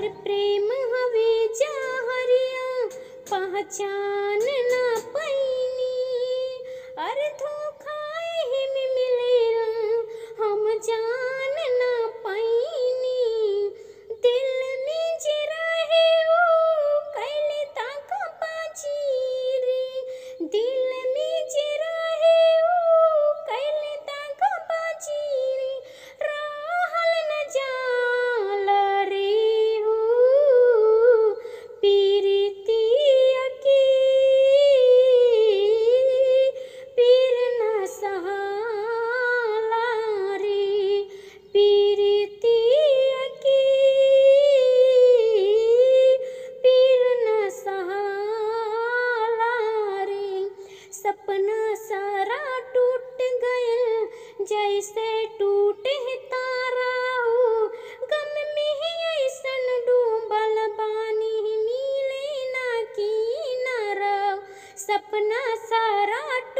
हर प्रेम हवे जहरिया पहचान ना पैनी अरे धोखा ही में मिले हम जान ना पैनी दिल में जे रहे वो कैले ताका पाची रे दिल में जे रहे वो कैले ताका पाची रे रहल न जाला रे हो पीरितिया की पीर न सहाला रे पीरितिया की पीर न सहाला रे सपना सारा टूट गयल जैसे टूटे तारा हो गम में ही ऐसन डूबल बानी मिले ना किनारा सपना सारा